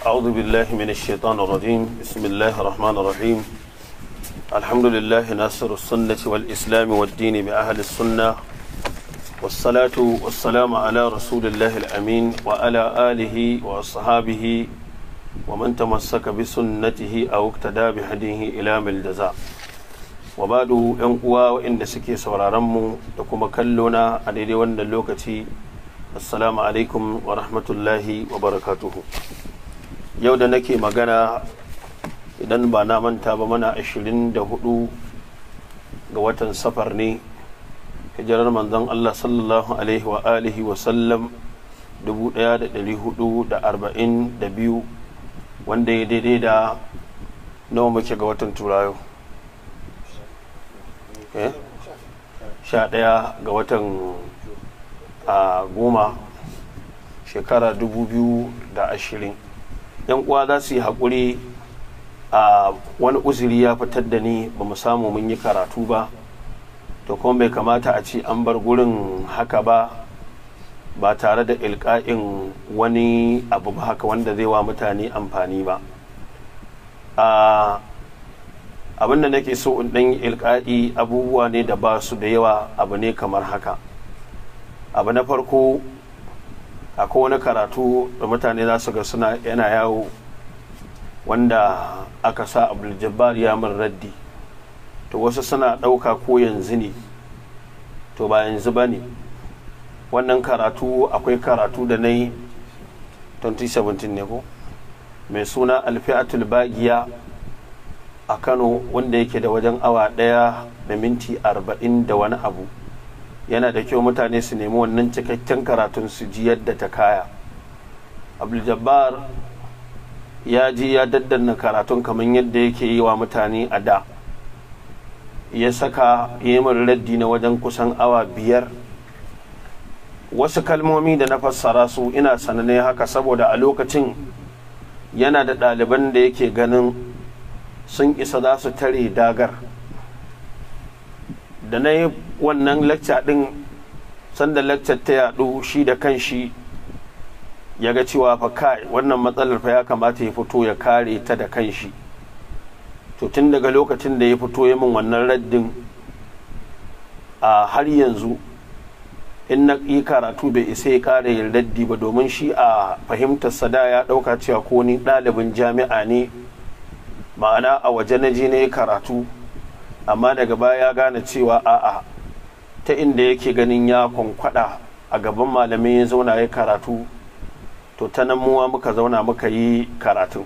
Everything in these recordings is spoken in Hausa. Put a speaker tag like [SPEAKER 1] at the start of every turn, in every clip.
[SPEAKER 1] أعوذ بالله من الشيطان الرجيم بسم الله الرحمن الرحيم الحمد لله ناصر السنة والإسلام والدين بأهل السنة والصلاة والسلام على رسول الله الأمين وعلى آله وأصحابه ومن تمسك بسنته أو اقتدى بهديه إلى من الجزاء وبعد ينقوى وإن سكي سورارمو لكم كلنا على وند اللوكتي السلام عليكم ورحمة الله وبركاته yau da nake magana idan ba na manta ba mana 24 ga watan safar ne hijirar manzon Allah sallallahu alaihi wa alihi wa sallam 1442 wanda ya daidai da nawa muke ga watan turayo sha ɗaya ga watan a goma shekara 2020 yan uwa za su yi haƙuri a wani uzuri ya fitar da ni ba mu samu mun yi karatu ba to kuma bai kamata a ce an bar gurin haka ba ba tare da ilka'in wani abu ba haka wanda zai wa mutane amfani ba abin da nake so in ɗan ilka'i abubuwa ne da ba su da yawa abu ne kamar haka abu na farko akwai wani karatu da mutane za su ga suna yana yawo wanda aka sa abdul ya min raddi to wasu suna ɗauka ko yanzu ne to ba yanzu ba ne wannan karatu akwai karatu da na yi 2017 ne ko mai suna alfi'atul bagiya a kano wanda yake da wajen awa ɗaya da minti arba'in da wani abu yana da kyau mutane su nemi wannan cikakken karatun su ji yadda ta kaya abdul ya ji ya daddanna karatun kamar yadda yake yi wa mutane a da ya saka yi min raddi na wajen kusan awa biyar wasu kalmomi da na fassara su ina sananne haka saboda a lokacin yana da ɗaliban da yake ganin sun isa za su tare dagar da na yi wannan lacca ɗin sanda laccar ta yaɗu shi da kanshi ya ga cewa fa kai wannan matsalar fa ya kamata ya fito ya kare ta da kanshi to tun daga lokacin da ya fito ya min wannan raddin a har yanzu in na yi karatu bai isa ya kare yin raddi ba domin shi a fahimtar sada ya ɗauka cewa ko ni ɗalibin jami'a ne ma'ana a waje na je na yi karatu amma daga baya ya gane cewa a'a ta inda yake ganin ya kwankwada a gaban malamai ya zauna ya karatu to ta nan muwa muka zauna muka yi karatun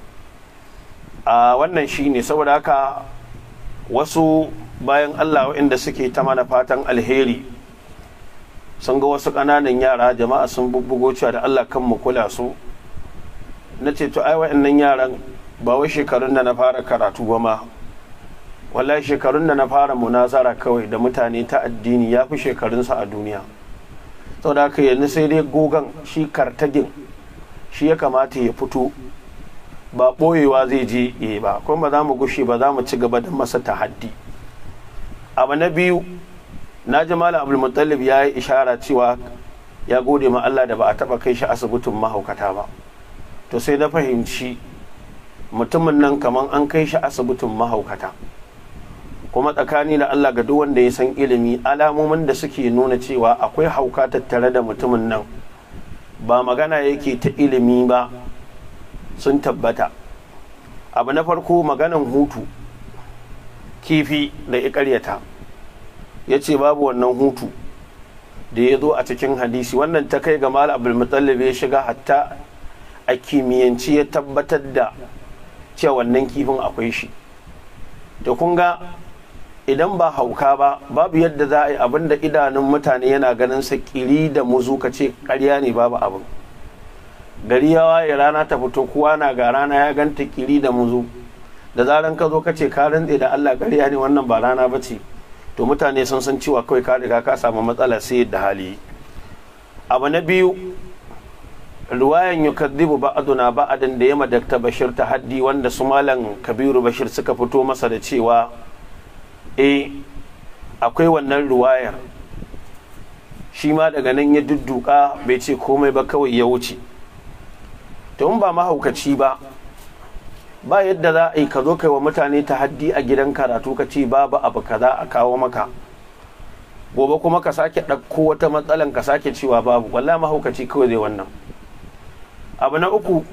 [SPEAKER 1] a wannan shi ne saboda haka wasu bayan allah waɗanda suke ta mana fatan alheri sun ga wasu ƙananan yara jama'a sun bubbugo cewa da allah kan mu kula su na ce to ai waɗannan yaran ba wai shekarun da na fara karatu ba ma wallahi shekarun da na fara munazara kawai da mutane ta addini ya fi shekarunsa a duniya saboda haka yanzu sai dai gogan shi kartagin shi ya kamata ya fito ba ɓoyewa zai je yi ba kuma ba za mu gushe ba za mu ci gaba da masa tahaddi abu na biyu na ji malam abdulmutallib ya yi ishara cewa ya gode ma Allah da ba a taba kai shi asibitin mahaukata ba to sai na fahimci mutumin nan kamar an kai shi asibitin mahaukata kuma tsakani da Allah ga duk wanda ya san ilimi alamomin da suke nuna cewa akwai hauka tattare da mutumin nan ba magana yake ta ilimi ba sun tabbata abu na farko maganan hutu kifi da ya karyata ya ce babu wannan hutu da ya zo a cikin hadisi wannan ta kai ga mal abdulmutallib ya shiga hatta a kimiyyanci ya tabbatar da cewa wannan kifin akwai shi da kun ga idan ba hauka ba babu yadda za a yi abin da idanun mutane yana ganin sa kiri da muzu ka ce karya ne babu abin gari ya waye rana ta fito kowa na ga rana ya ganta kiri da muzu da zaran ka zo ka ce ka rantse da Allah karya ne wannan ba rana ba ce to mutane sun san cewa kawai ka riga ka samu matsala sai da hali abu na biyu ruwayan yukaddibu ba'aduna ba'adan da yama dakta bashir ta haddi wanda su malam kabiru bashir suka fito masa da cewa e akwai wannan ruwayar shi ma daga nan ya dudduka bai ce komai ba kawai ya wuce to in ba mahaukaci ba ba yadda za a yi ka zo kai wa mutane ta haddi a gidan karatu ka ce babu abu kaza a kawo maka gobe kuma ka sake ɗauko wata matsalan ka sake cewa babu wallahi mahaukaci kawai zai wannan abu na uku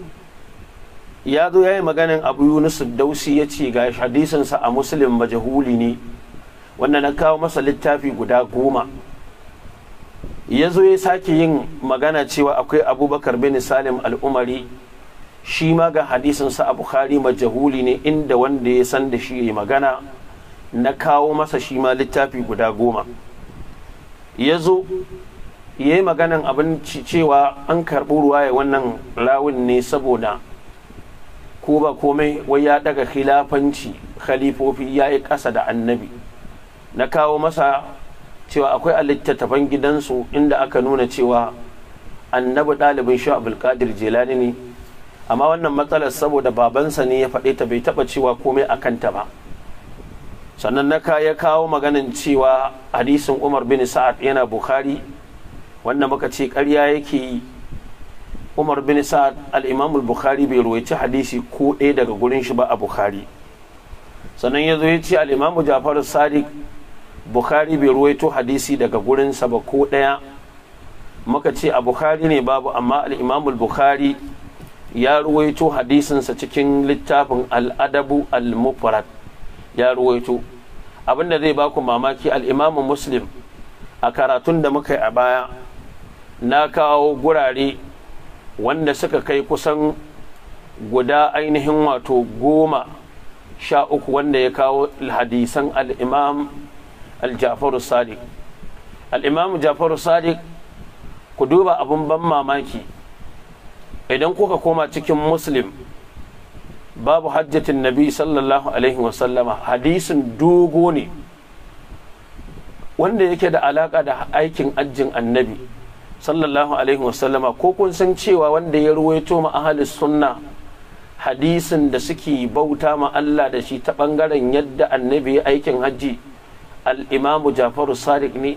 [SPEAKER 1] ya zo ya yi maganin abu yunus dausi ya ce ga hadisinsa a muslim majahuli ne wanda na kawo masa littafi guda goma ya zo ya sake yin magana cewa akwai abubakar bin salim al'umari shi ma ga hadisinsa a bukhari majahuli ne inda wanda ya san da shi ya magana na kawo masa shi ma littafi guda goma ya zo ya yi maganan abin cewa an karɓi ruwa ya wannan rawun ne saboda ko ba komai wai ya daga khilafanci khalifofi ya yi ƙasa da annabi na kawo masa cewa akwai a littattafan gidansu inda aka nuna cewa annabi ɗalibin shi abulkadir jelani ne amma wannan matsalar saboda babansa ne ya faɗe ta bai taɓa cewa komai a kanta ba sannan na ya kawo maganin cewa hadisin umar bin sa'ad yana bukhari wanda muka ce ƙarya yake yi umar bin sa'ad al-imam bukhari bai ruwaici hadisi ko ɗaya daga gurin shi ba a bukhari sannan ya zo ya ce al-imam jafar sadiq bukhari bai ruwaito hadisi daga gurinsa ba ko ɗaya muka ce a bukhari ne babu amma al-imam bukhari ya ruwaito hadisinsa cikin littafin al-adabu al-mufrad ya ruwaito abinda zai baku mamaki al-imam muslim a karatun da muka yi a baya na kawo gurare wanda suka kai kusan guda ainihin wato goma sha uku wanda ya kawo hadisan al'imam al-jafaru sadiq al'imam jafaru sadiq ku duba abin ban mamaki idan kuka koma cikin muslim babu hajjatin nabi sallallahu alaihi wasallama hadisin dogo ne wanda yake da alaka da aikin ajjin annabi sallallahu alaihi wasallama ko kun san cewa wanda ya ruwaito ma ahalis sunna hadisin da suke bauta ma Allah da shi ta bangaren yadda annabi ya aikin hajji al-imamu jafaru sadiq ne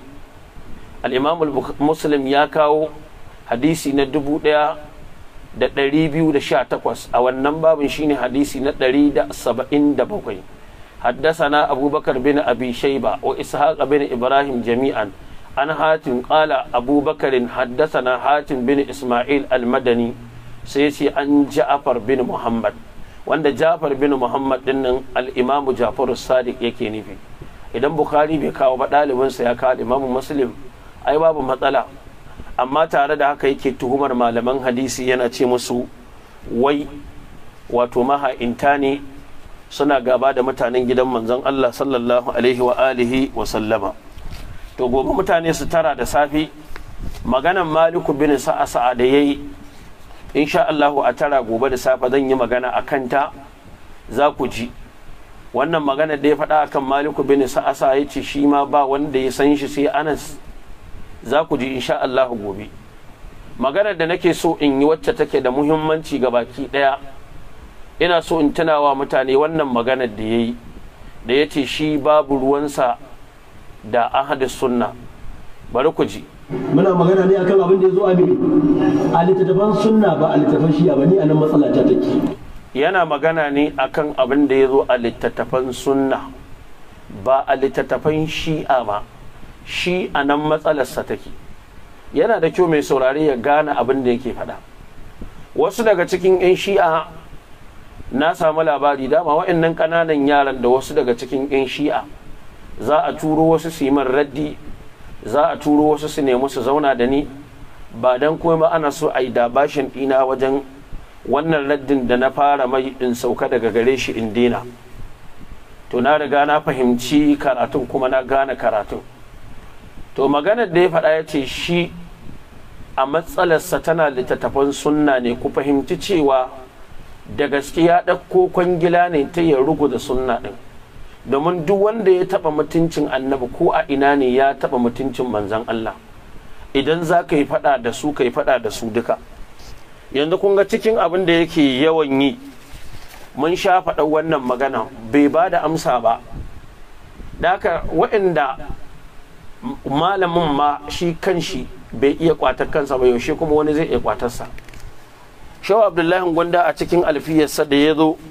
[SPEAKER 1] al-imamu muslim ya kawo hadisi na dubu ɗaya da ɗari biyu da sha takwas a wannan babin shine hadisi na ɗari da saba'in da bakwai حدثنا أبو بكر بن أبي شيبة وإسحاق بن إبراهيم جميعا عن حاتم قال أبو بكر حدثنا حاتم بن إسماعيل المدني سيسي عن جعفر بن محمد wanda Jafar bin Muhammad dinnan al-Imam Jafar Sadiq yake nufi idan Bukhari bai kawo ba ɗalibinsa ya kawo Imam Muslim ai babu matsala amma tare da haka yake tuhumar malaman hadisi yana ce musu wai wato maha'inta ne suna gaba da mutanen gidan manzon Allah sallallahu alaihi wa alihi wa sallama to gobe mutane su tara da safi maganan maliku bin sa'a sa'a da yayi insha Allahu a tara gobe da safe zan yi magana a kanta za ku ji wannan magana da ya faɗa akan maliku bin sa'a sa'a ya ce shi ma ba wanda ya san shi sai anas za ku ji insha Allahu gobe maganar da nake so in yi wacce take da muhimmanci ga baki ɗaya ina so in tunawa mutane wannan maganar da ya yi da ya ce shi babu ruwansa da ahadis sunna bari ku ji
[SPEAKER 2] muna magana ne akan abin da ya zo a a littattafan sunna ba a littattafan shi'a ba ni a nan matsala ta take
[SPEAKER 1] yana magana ne akan abin da ya zo a littattafan sunna ba a littattafan shi'a ba shi a nan matsalarsa take yana da kyau mai saurare ya gane abin da yake faɗa wasu daga cikin 'yan shi'a na samu labari dama wa'annan ƙananan yaran da wasu daga cikin 'yan shi'a za a turo wasu su yi man raddi za a turo wasu su nemi su zauna da ni ba don kuma ana so a yi dabashin ɗina wajen wannan raddin da na fara mai in sauka daga gare shi in dina to na riga na fahimci karatun kuma na gane karatun to maganar da ya faɗa ya ce shi a matsalarsa tana littattafan sunna ne ku fahimci cewa da gaske ya ɗauko kwangila ne ta ya da sunna ɗin domin duk wanda ya taɓa mutuncin annabi ko a ina ne ya taɓa mutuncin manzan Allah idan za ka yi faɗa da su ka yi faɗa da su duka yanzu kun ga cikin abin da yake yawan yi mun sha faɗa wannan magana bai ba da amsa ba da haka waɗanda malamin ma shi kan shi bai iya kwatar kansa ba yaushe kuma wani zai iya kwatarsa shaw abdullahi gwanda a cikin alfiyarsa da ya zo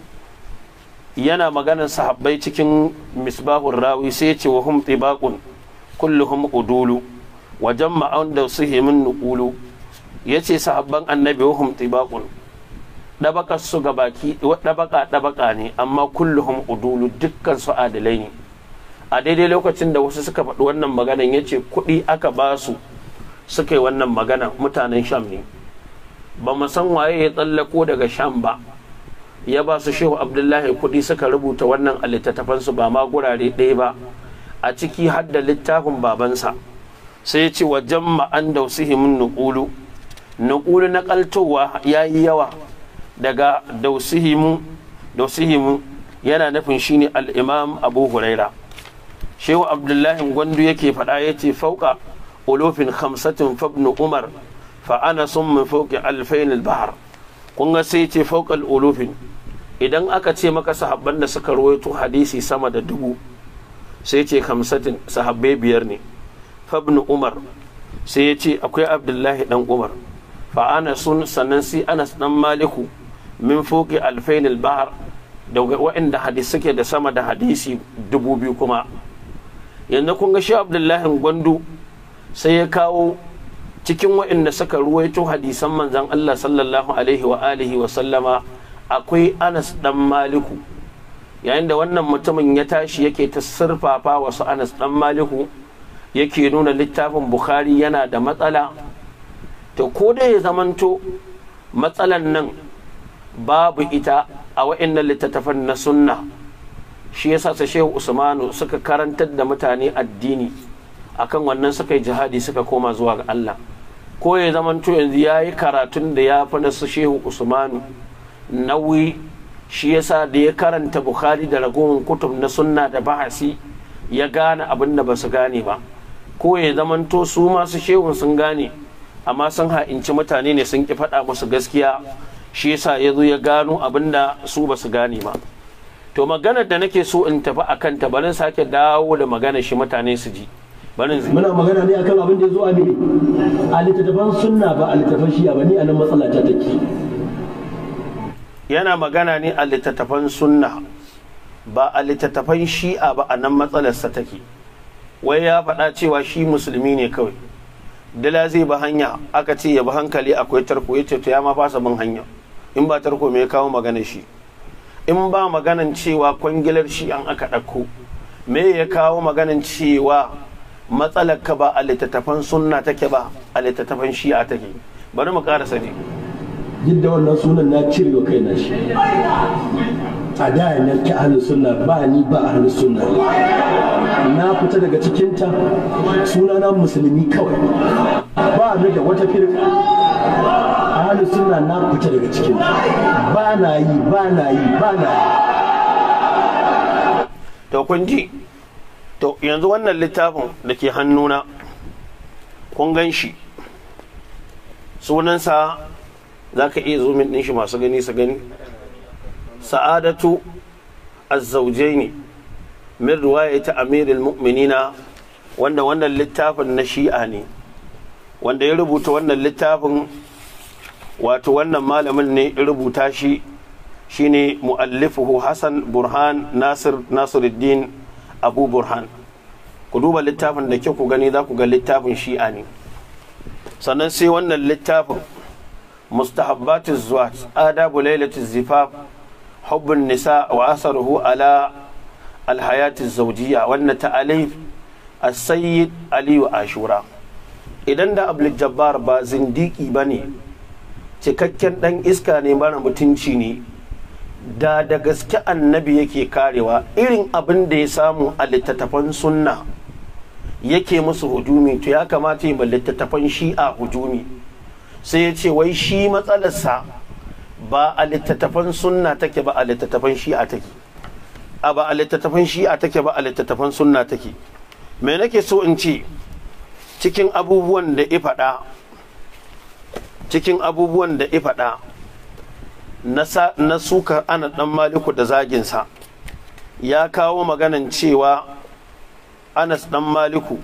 [SPEAKER 1] yana maganar sahabbai cikin misbahun rawi sai ya ce wa hum tibaqun kulluhum udulu wa jamma'an da su min nuqulu yace sahabban annabi wa hum tibaqun dabaka su gabaki dabaka dabaka ne amma kulluhum udulu dukkan su adalai ne a daidai lokacin da wasu suka faɗi wannan maganan yace kuɗi aka ba su suka yi wannan magana mutanen sham ne ba mu san waye ya tsallako daga sham ba ya ba su shehu abdullahi kuɗi suka rubuta wannan a littattafansu ba ma gurare ɗaya ba a ciki har da littafin babansa sai ya ce wa jamma'an da min nuƙulu nuƙulu na ƙaltowa ya yi yawa daga dausihimu dausihimu yana nufin shine al'imam abu huraira shehu abdullahi gwandu yake faɗa ya ce fauka ulufin khamsatin fabnu umar fa ana sun min fauki alfain bahar kun ga sai ce fauƙal ulufin idan aka ce maka sahabban da suka rawaito hadisi sama da dubu sai ce hamsatin sahabbai biyar ne fabnu umar sai ya ce akwai abdullahi dan umar fa ana sun sannan sai anas dan maliku min foki alfain bahar da waɗanda hadisi suke da sama da hadisi dubu biyu kuma yanzu kun ga shi abdullahi gwandu sai ya kawo cikin waɗanda suka ruwaito hadisan manzan Allah sallallahu alaihi wa alihi wa sallama akwai Anas dan Maliku yayin da wannan mutumin ya tashi yake ta surfafa wasu Anas dan Maliku yake nuna littafin Bukhari yana da matsala to ko da ya zamanto matsalan nan babu ita a waɗannan littattafan na sunna shi yasa sa Shehu Usmanu suka karantar da mutane addini akan wannan suka yi jihadi suka koma zuwa ga Allah ko ya zamanto yanzu ya yi karatun da ya fi na su shehu usmanu nauyi shi yasa da ya karanta bukhari da ragowar kutub na sunna da bahasi ya gane abin da ba su gane ba ko ya zamanto su masu shehun sun gane amma sun ha'inci mutane ne sun ki faɗa musu gaskiya shi yasa ya zo ya gano abin da su ba su gane ba to maganar da nake so in tafi a kanta bari sake dawo da magana shi mutane su ji
[SPEAKER 2] muna magana ne akan abin da ya zo a mini a littattafan sunna ba a littattafan shi'a ba ni a nan matsala ta take
[SPEAKER 1] yana magana ne a littattafan sunna ba a littattafan shi'a ba a nan matsalarsa take wai ya faɗa cewa shi musulmi ne kawai dala zai ba hanya aka ce ya bi hankali akwai tarko ya ce to ya ma fasa bin hanya in ba tarko me ya kawo magana shi in ba maganan cewa kwangilar shi an aka ɗauko me ya kawo maganan cewa matsalar ka ba a littattafan sunna take ba a littattafan shi'a take bari mu ƙara sani
[SPEAKER 2] duk da wannan sunan na cire wa kaina shi a da nan ki ahlus sunna ba ni ba ahlus sunna na fita daga cikinta sunana musulmi kawai ba ni da wata firka ahlus sunna na fita daga cikin ba na yi ba na yi ba na yi
[SPEAKER 1] to kun ji to yanzu wannan littafin da ke hannuna kun gan shi sunansa za ka iya zumin ɗin shi masu gani su gani sa'adatu azzaujai ne min ta amirul mu'minina wanda wannan littafin na shi'a ne wanda ya rubuta wannan littafin wato wannan malamin ne ya rubuta shi shine mu'allifuhu Hassan Burhan Nasir Nasiruddin Abu Burhan ku duba littafin da ke ku gani za ku ga littafin shi'a ne sannan sai wannan littafin mustahabbatiz zuwat adabu lailatiz zifaf hubbun nisa wa asaruhu ala alhayatiz zawjiyya wannan ta'alif as-sayyid aliyu ashura idan da abdul jabbar ba zindiki bane cikakken dan iska ne mara mutunci ne da da gaske annabi yake karewa irin abin da ya samu a littattafan sunna yake musu hujumi to ya kamata yi littattafan shi'a hujumi sai ya ce wai shi matsalarsa ba a littattafan sunna take ba a littattafan shi'a take a ba a littattafan shi'a take ba a littattafan sunna take me nake so in ce cikin abubuwan da ya faɗa cikin abubuwan da ya faɗa na sukar ana ɗan maliku da zaginsa ya kawo maganan cewa anas ɗan maliku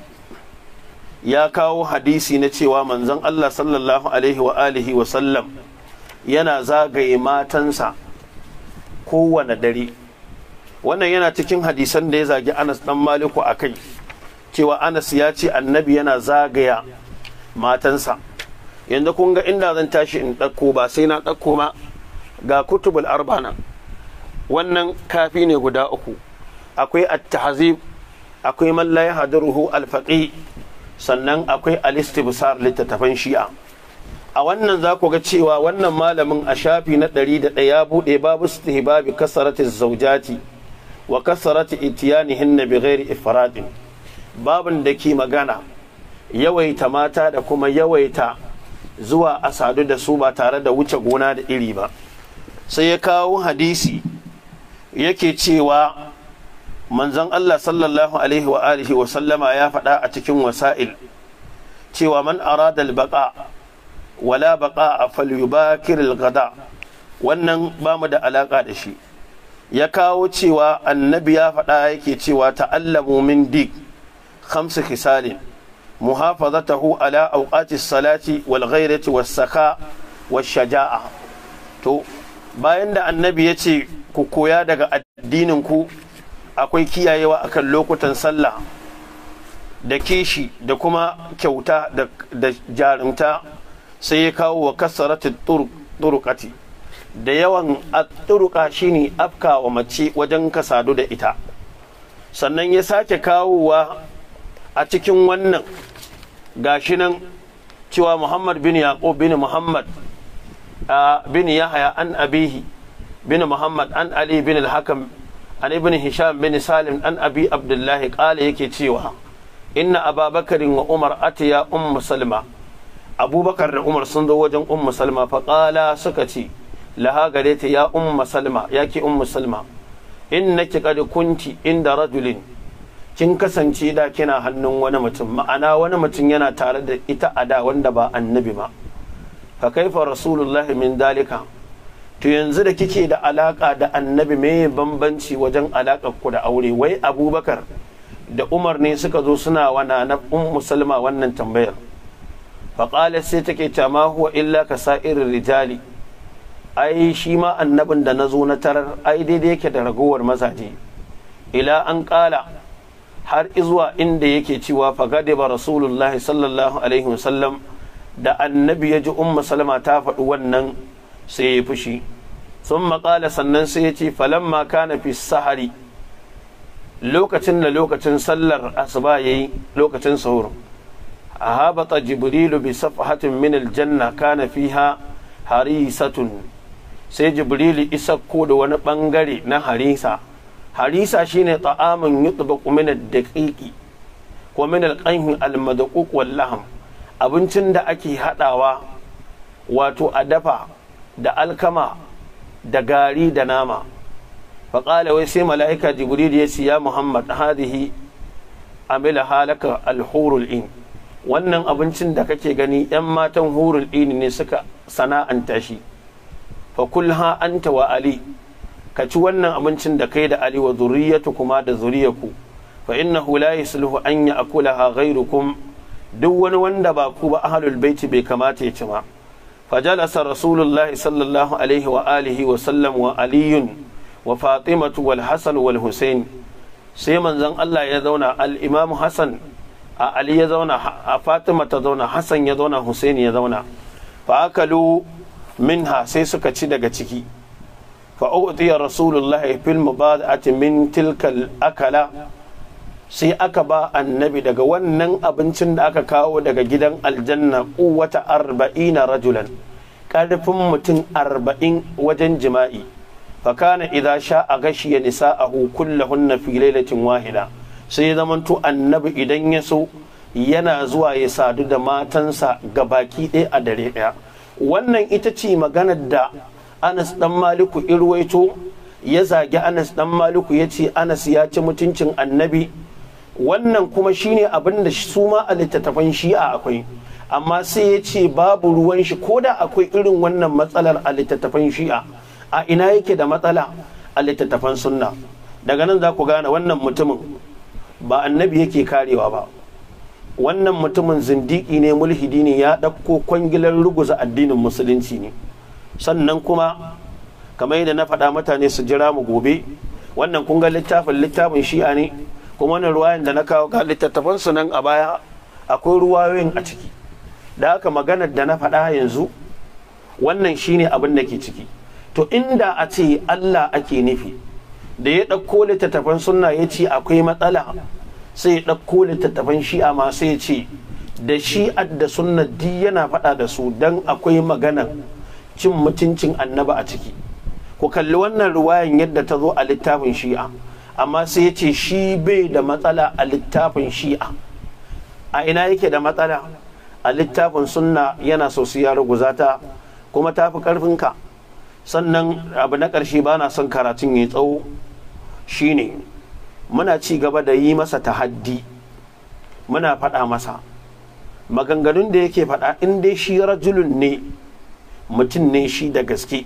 [SPEAKER 1] ya kawo hadisi na cewa manzon Allah sallallahu alaihi wa alihi wa sallam yana zagaye matansa kowane dare wannan yana cikin hadisan da ya zagi anas dan maliku a kai cewa anas ya ce annabi yana zagaya matansa yanzu kun ga inda zan tashi in ɗauko ba sai na ɗauko ma ga kutubul arbana wannan kafi ne guda uku akwai at-tahzib akwai man la yahduruhu al-faqih sannan akwai al-istibsar littattafan shi'a a wannan za ku ga cewa wannan malamin a shafi na ɗari da ɗaya buɗe babu istihbabi kasarati zaujati wa kasarati itiyanihinna bi ghairi ifradin babin da ke magana yawaita mata da kuma yawaita zuwa a sadu da su ba tare da wuce gona da iri ba sai ya kawo hadisi yake cewa manzon Allah sallallahu alaihi wa alihi wa sallama ya faɗa a cikin wasa'il cewa man arada al-baqa wala baqa falyubakir al-ghada wannan ba mu da alaka da shi ya kawo cewa annabi ya faɗa yake cewa ta'allamu min dik khamsu khisalin muhafazatahu ala awqati salati wal ghairati was saka was shaja'a to bayan da annabi ya ce ku koya daga addinin ku akwai kiyayewa akan lokutan sallah da kishi da kuma kyauta da jarumta sai ya kawo wa kasaratu turukati da yawan turuka shine afka wa mace wajen ka sadu da ita sannan ya sake kawowa a cikin wannan gashi nan cewa muhammad bin yaqub bin muhammad bin yahya an abihi bin muhammad an ali bin al-hakam an ibn hisham bin salim an abi abdullahi kala yake cewa inna ababakarin wa umar atiya ummu salma abubakar da umar sun zo wajen ummu salma faƙala suka ce laha gare ta ya ummu salma ya ke ummu salma innaki qad kunti inda rajulin kin kasance da kina hannun wani mutum ma'ana wani mutum yana tare da ita a da wanda ba annabi ba fa kaifa rasulullahi min dalika to yanzu da kike da alaka da annabi me bambanci wajen alakar ku da aure wai abubakar da umar ne suka zo suna wana na ummu salma wannan tambayar faƙalar sai take ta ma huwa illa ka sa'irin rijali ai shi ma annabin da na zo na tarar ai daidai yake da ragowar mazaje ila an ƙala har izuwa inda yake cewa fagade ba rasulullah sallallahu alaihi wasallam da annabi ya ji ummu salma ta faɗi wannan sai ya fushi sun maƙala sannan sai ya ce falamma kana fi sahari lokacin da lokacin sallar asuba yayi lokacin sahur أهابط جبريل بصفحة من الجنة كان فيها هريسة sai jibrili isa ko da wani bangare na harisa harisa shine ta'amun yutbaqu min ad-daqiqi ko min al-qayh al-madquq wal lahm abincin da ake hadawa wato a dafa da alkama da gari da nama faƙala wai sai mala'ika jibril ya ce ya muhammad hadihi amila halaka al-hurul in wannan abincin da kake gani 'yan matan hurul ini ne suka sana'anta shi fa kulha anta wa ali ka ci wannan abincin da kai da ali wa zuriyatu kuma da zuriyaku fa innahu la yasluhu an ya'kulaha ghayrukum duk wani wanda ba ku ba ahlul baiti bai kamata ya ci ba fajalasa rasulullahi sallallahu alaihi wa alihi wa sallam wa aliyun wa fatimatu wal hasan wal husain sai manzon Allah ya zauna al-imamu hasan a Ali ya zauna a Fatima ta zauna Hassan ya zauna Hussein ya zauna fa akalu minha sai suka ci daga ciki fa utiya rasulullah fil mubada'ati min tilkal akala sai aka ba annabi daga wannan abincin da aka kawo daga gidan aljanna quwwata arba'ina rajulan karfin mutum arba'in wajen jima'i fa kana idza sha'a gashiya nisa'ahu kullahunna fi lailatin wahida sai ya zamanto annabi idan ya so yana zuwa ya sadu da matansa ga baki ɗaya a dare ɗaya wannan ita ce maganar da anas dan maliku irwaito ya zagi anas dan maliku ya ce anas ya ci mutuncin annabi wannan kuma shine abin da su ma a littattafan shi'a akwai amma sai ya ce babu ruwan shi ko da akwai irin wannan matsalar a littattafan shi'a a ina yake da matsala a littattafan sunna daga nan za ku gane wannan mutumin ba annabi yake karewa ba wannan mutumin zindiki ne mulhidi ne ya ɗauko kwangilar ruguza addinin musulunci ne sannan kuma kamar yadda na faɗa mutane su jira mu gobe wannan kun ga littafin littafin shi'a ne kuma wannan ruwayan da na kawo ga littattafan su nan a baya akwai ruwayoyin a ciki da haka maganar da na faɗa yanzu wannan shine abin da ke ciki to inda a ce Allah ake nufi da ya ɗauko littattafan sunna ya ce akwai matsala sai ya ɗauko littattafan shi'a ma sai ya ce da shi'ar da sunna di yana faɗa da su don akwai maganar cin mutuncin annaba a ciki ku kalli wannan ruwayan yadda ta zo a littafin shi'a amma sai ya ce shi bai da matsala a littafin shi'a a ina yake da matsala a littafin sunna yana so su ya ruguza ta kuma ta fi ƙarfinka sannan abu na ƙarshe ba na son karatun ya tsawo shine muna ci gaba da yi masa tahaddi muna faɗa masa maganganun da yake faɗa in dai shi rajulun ne mutum ne shi da gaske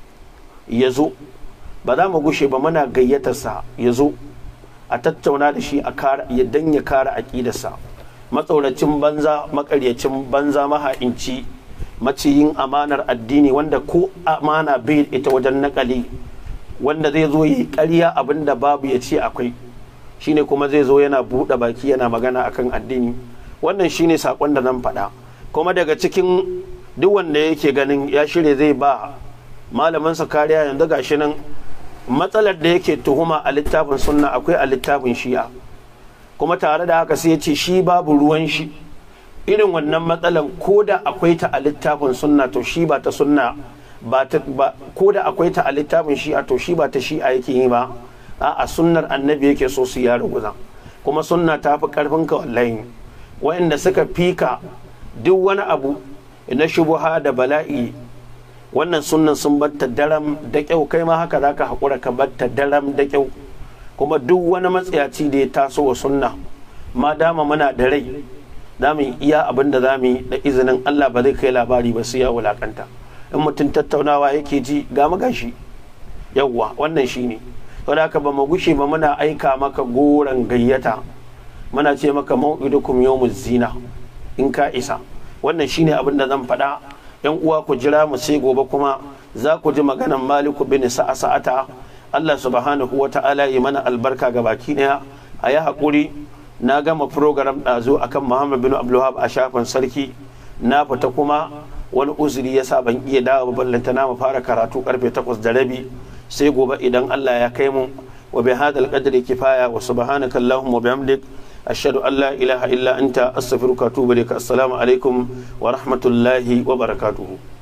[SPEAKER 1] ya zo ba za mu gushe ba muna gayyatarsa ya zo a tattauna da shi a kara ya dan ya kara aƙidarsa matsauracin banza makaryacin banza maha'inci maciyin amanar addini wanda ko amana bai ita wajen nakali wanda zai zo yi ƙarya abin da babu ya ce akwai shine kuma zai zo yana buɗe baki yana magana akan addini wannan shine saƙon da nan faɗa kuma daga cikin duk wanda yake ganin ya shirya zai ba malaminsa kariya yanzu gashi nan matsalar da yake tuhuma a littafin sunna akwai a littafin shi'a kuma tare da haka sai ya ce shi babu ruwan shi irin wannan matsalar ko da akwai ta a littafin sunna to shi ba ta sunna ba ta ba ko da akwai ta a littafin shi'a to shi ba ta shi'a yake yi ba a sunnar annabi yake so su ya ruguza kuma sunna ta fi karfin ka wallahi wa'anda suka fika duk wani abu na shubuha da bala'i wannan sunnan sun batta daram da kyau kai ma haka zaka haƙura ka batta daram da kyau kuma duk wani matsayaci da ya taso wa sunna ma dama muna da rai za mu iya abin da za mu yi da izinin Allah ba zai kai labari ba su ya wulakanta in mutum tattaunawa yake ji ga magashi yawwa wannan shine saboda haka ba mu gushe ba muna aika maka goron gayyata muna ce maka mau'idukum yawmuz zina in ka isa wannan shine abin da zan faɗa yan uwa ku jira mu sai gobe kuma za ku ji maganan maliku bin sa'a sa'ata Allah subhanahu wa ta'ala yi mana albarka ga baki daya a yi haƙuri na gama program ɗazu akan Muhammad bin Abdulwahab a shafin sarki na fita kuma wani uzuri yasa ban iya dawo ballanta na mu fara karatu karfe 8 da rabi sai gobe idan Allah ya kai mu wa bi hadal qadri kifaya wa subhanaka allahumma wa bihamdik ashhadu an la ilaha illa anta astaghfiruka wa atubu ilaik assalamu alaikum wa rahmatullahi wa barakatuhu